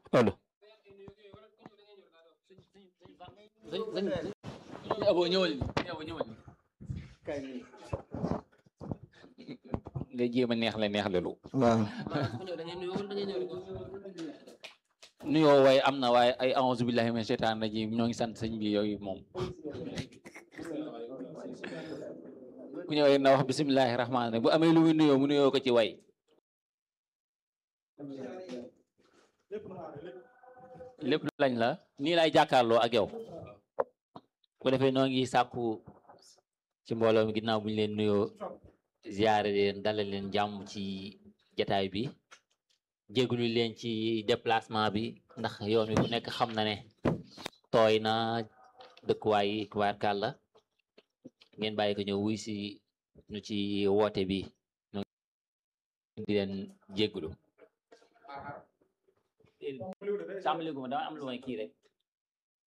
allo sëñ sëñ sëñ abo ñëwal ni sëñ abo ñëwal ni nga jéem a neex la neex lelu waaw nuyoo waaye am na waaye ay a'uuzu billahi min sheytaan rajim ñoo ngi sant sëñ bi yooyu moom ku ñëwee na wax bisimilahi rahmaani rahim bu amee lu muy nuyoo mu nuyoo ko ci way lépp lañ la nii lay jàkkaarloo ak yow bu defee noo ngi sàkku ci mbooloo mi ginnaaw bu ñu leen nuyoo ziyaare leen dalal leen jàmm ci jataay bi jégalu leen ci déplacement bi ndax yoon wi ku nekk xam na ne tooy na dëkkuwaay yi tubaarkàlla ngeen bàyyi ko ñëw wuy si ñu ci woote bi ñu di leen jégalu sàmmaliku ma dama am lu may kii rek